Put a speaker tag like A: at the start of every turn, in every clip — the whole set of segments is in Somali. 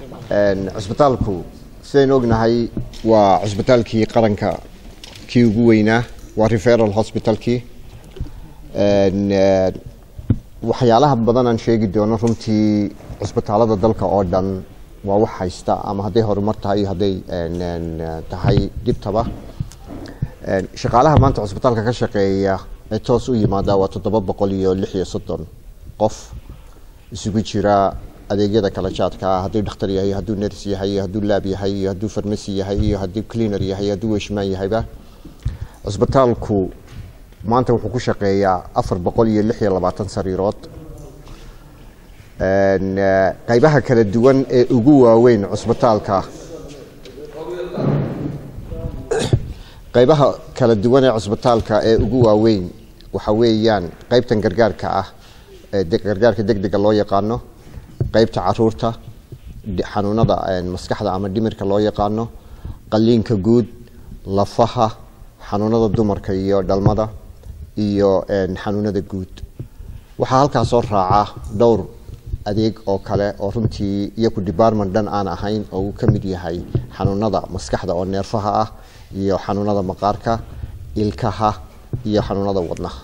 A: cusbitaalku sidaynu ognahay waa cusbitaalkii qaranka kii ugu weynaa waa referal hospitalkii waxyaalaha badan aan sheegi doono runtii cusbitaalada dalka oo dhan waa wax haysta ama hadday horumar tahay iyo hadday tahay dhibtaba shaqaalaha maanta cusbitaalka ka shaqeeya ee toos u yimaada waa toddoba boqol iyo lix iyo soddon qof isugu jira adeegyada kala jaadka ah hadduu dhakhtar yahay hadduu ners yahay hadduu laab yahay iyo hadduu farmasi yahay iyo hadduu cleaner yahay hadduu weshmaan yahayba cusbitaalku maanta wuxuu ku shaqeeyaa afar boqol iyo lix iyo labaatan sariirood qaybaha kala duwan ee ugu waaweyn cusbitaalka qaybaha kala duwan ee cusbitaalka ee ugu waaweyn waxa weeyaan qaybtan gargaarka ah ee gargaarka degdega loo yaqaano qaybta caruurta xanuunada maskaxda ama dhimirka loo yaqaano qaliinka guud lafaha xanuunada dumarka iyo dhalmada iyo xanuunada guud waxaa halkaa soo raaca dhowr adeeg oo kale oo runtii iyaku department dhan aan ahayn oo uu ka mid yahay xanuunada maskaxda oo neerfaha ah iyo xanuunada maqaarka ilkaha iyo xanuunada wadnaha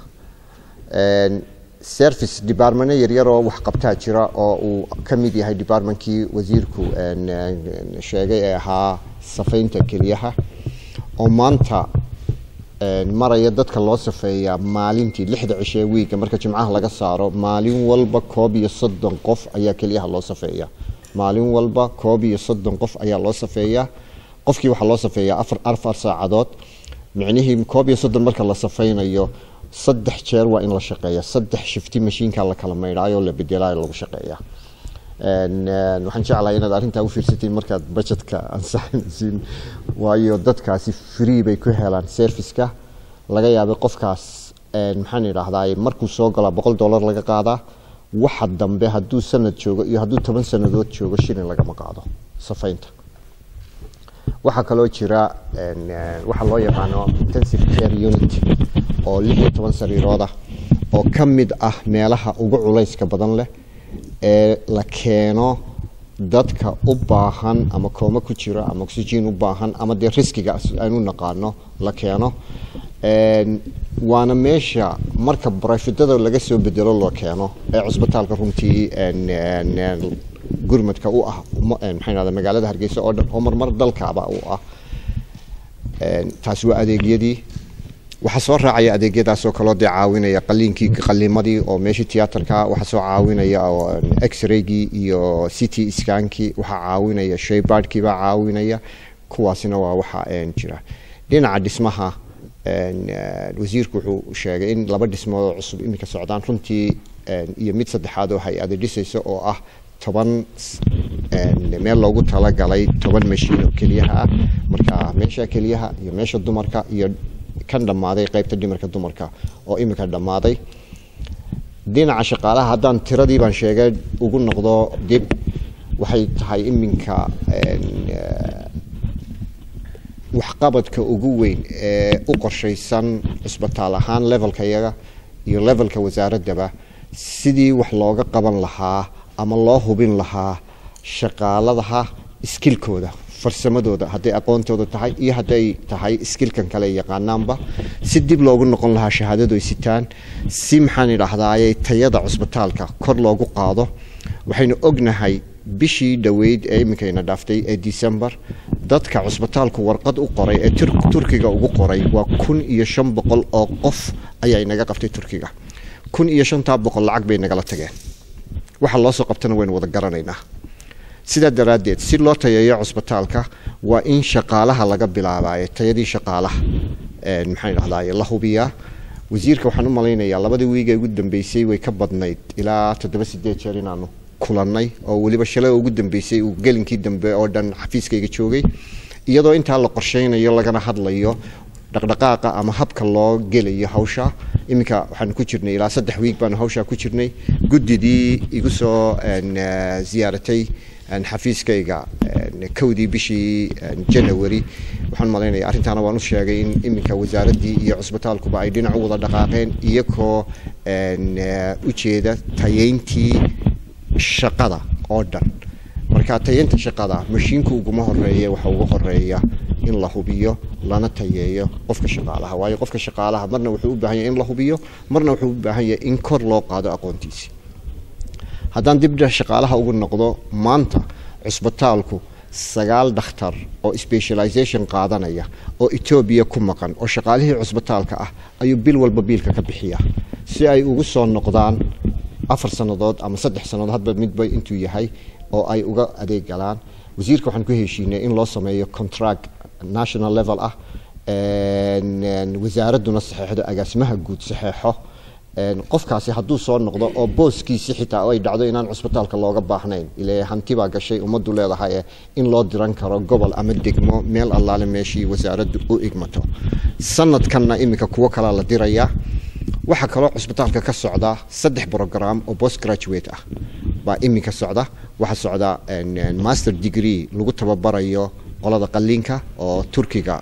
A: service departmento yaryaroo waxqabtaa jira oo uu ka mid yahay departmentkii wasiirku sheegay ee ahaa safaynta keliyaha oo maanta maraya dadka loo safeeyaa maalintii lixda cishe ee wiiga marka jimcaha laga saaro maalin walba koob iyo soddon qof ayaa keliyaha loo safeeya maalin walba koob iyo soddon qof ayaa loo safeeyaa qofkii waxaa loo safeeyaa afar afar saacadood micnihii koob iyo soddon marka la safaynayo saddex jeer waa in la shaqeeya saddex shifti mashiinka la kala maydhaayo la bedelaayo lagu shaqeeya waxaan jeclahay inaad arrintaa u fiirsatiin markaad budgetka ansaxaysiin waayo dadkaasi free bay ku helaan serviceka laga yaabay qofkaas maxaan idhaahdaa markuu soo galaa boqol dollar laga qaadaa waxa dambe hadduu sanad joogo iyo hadduu toban sanadood joogo shilin lagama qaado safaynta waxaa kaloo jira waxaa loo yaqaano intensive care unit oo lix iyo toban sariiroodah oo ka mid ah meelaha ugu culayska badan leh ee la keeno dadka u baahan ama kooma ku jira ama oxygen u baahan ama dee riskiga aanu naqaano la keeno waana meesha marka barafidada laga soo bedelo loo keeno ee cusbitaalka runtii gurmadka u ah maxaa magaalada hargeysa oo dhan oo marmar dalkaaba u ah taasi waa adeegyadii waxaa soo raacaya adeegyadaasoo kaloo dee caawinaya qaliinkii qaliimadii oo meeshii tiyaatarka waxaa soo caawinaya x-raygii iyo city skankii waxaa caawinaya shaybaadhkii baa caawinaya kuwaasina waa waxa jira dhinaca dhismaha wasiirku wuxuu sheegay in laba dhismood oo cusub iminka socdaan runtii iyo mid saddexaad oo hay-ada dhisaysa oo ah toban meel loogu talagalay toban mashiin oo keliyaha ah marka meesha keliyaha iyo meesha dumarka iyo kan dhammaaday qaybta dhimarka dumarka oo iminka dhammaaday dhinaca shaqaalaha haddaan tiradii baan sheegay ugu noqdo dib waxay tahay iminka waxqabadka ugu weyn ee u qorshaysan cusbitaal ahaan levelka iyaga iyo levelka wasaaraddaba sidii wax looga qaban lahaa ama loo hubin lahaa shaqaaladaha iskilkooda farsamadooda hadday aqoontooda tahay iyo hadday tahay iskilkan kale yaqaanaanba si dib loogu noqon lahaa shahaadadu ay sitaan si maxaan idhaahdaaye tayada cusbitaalka kor loogu qaado waxaynu ognahay bishii dhoweyd ee iminkayna dhaaftay ee december dadka cusbitaalku warqad u qoray ee turkiga ugu qoray waa kun iyo shan boqol oo qof ayaa inaga qabtay turkiga kun iyo shantaa boqol lacag bay nagala tageen waxa loo soo qabtana waynu wada garanaynaa sidaa daraaddeed si loo tayeeyo cusbitaalka waa in shaqaalaha laga bilaabayo tayadii shaqaalaha maxaan idhahdaye la hubiyaa wasiirka waxaan u malaynayaa labadii wiig ee ugu dambeysay way ka badnayd ilaa toddoba sideed jeer inaanu kulannay oo weliba shalay ugu dambeysay uu gelinkii dambe oo dhan xafiiskayga joogay iyadoo intaa la qorsheynayo lagana hadlayo dhaqdhaqaaqa ama habka loo gelayo hawsha iminka waxaanu ku jirnay ilaa saddex wiig baanu hawshaa ku jirnay guddidii igu soo ziyaaratay xafiiskayga kowdii bishii janawari waxaan malaynaya arrintaana waan u sheegay in iminka wasaaraddii iyo cusbitaalkuba ay dhinac u wada dhaqaaqeen iyagoo ujeeda tayeyntii shaqada oo dhan marka tayeynta shaqada mashiinku uguma horeeya waxa uga horeeya in la hubiyo lana tayeeyo qofka shaqaalaha waayo qofka shaqaalaha marna wuxuu u baahan yahay in la hubiyo marna wuxuu u baahan yahay in kor loo qaado aqoontiisi haddaan dibdha shaqaalaha ugu noqdo maanta cusbitaalku sagaal dhakhtar oo specialization qaadanaya oo etoobiya ku maqan oo shaqaalihii cusbitaalka ah ayuu bil walba biilka ka bixiya si ay ugu soo noqdaan afar sannadood ama saddex sannadood hadba midba intuu yahay oo ay uga adeeg galaan wasiirka waxaan ku heshiinay in loo sameeyo contract national level ah wasaaradduna saxeexdo agaasimaha guud saxeexo qofkaasi hadduu soo noqdo oo booskiisi xitaa ay dhacdo inaan cusbitaalka looga baahnayn ile hanti baa gashay ummaddu leedahay in loo diran karo gobol ama degmo meel allaale meeshii wasaaraddu u igmato sanadkanna iminka kuwo kalaa la dirayaa waxaa kaloo cusbitaalka ka socda saddex program oo post graduate ah baa iminka socda waxaa socda master degree lagu tababarayo qolada qaliinka oo turkiga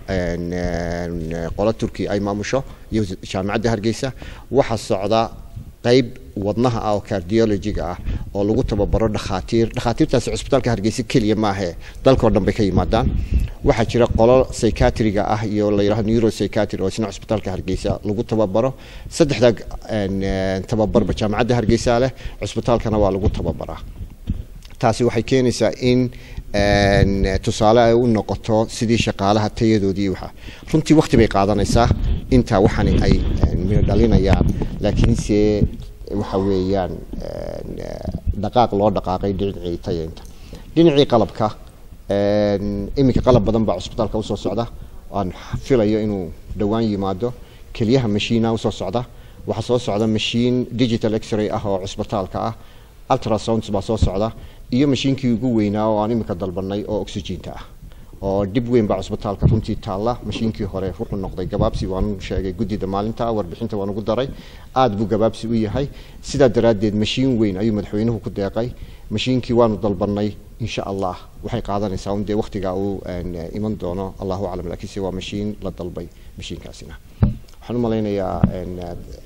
A: qolo turkiya ay maamusho iyo jaamacadda hargeysa waxaa socda qeyb wadnaha ah oo cardiologiga ah oo lagu tababaro dhakhaatiir dhakhaatiirtaasi cusbitaalka hargeysa keliya maahe dalkao dhan bay ka yimaadaan waxaa jira qolo psychiatriga ah iyo la yidhahdo neuropsychiatry oo isna cusbitaalka hargeysa lagu tababaro saddexda tababarba jaamacadda hargeysa leh cusbitaalkana waa lagu tababaraa taasi waxay keenaysaa in tusaale ay u noqoto sidii shaqaalaha tayadoodii waxa runtii waqti bay qaadanaysaa intaa waxani ay midho dhalinayaan laakiinse waxa weeyaan dhaqaaq loo dhaqaaqay dhinacii tayeynta dhinacii qalabka iminka qalab badan baa cusbitaalka usoo socda aan filayo inuu dhowaan yimaado keliyaha mashiina usoo socda waxaa soo socda mashiin digital x-ray ah oo cusbitaalka ah ultrasounds baa soo socda iyo mashiinkii ugu weynaa oo aan iminka dalbanay oo oxygeenta ah oo dhib weyn baa cusbitaalka runtii taalla mashiinkii hore wuxuu noqday gabaabsi waan sheegay guddida maalinta warbixinta waan ugu daray aad buu gabaabsi u yahay sidaa daraaddeed mashiin weyn ayuu madaxweynuhu ku deeqay mashiinkii waanu dalbanay insha allah waxay qaadanaysaa un dee waqtigaa uu iman doono allahu aclam laakiinse waa mashiin la dalbay mashiinkaasina waxaan u malaynayaa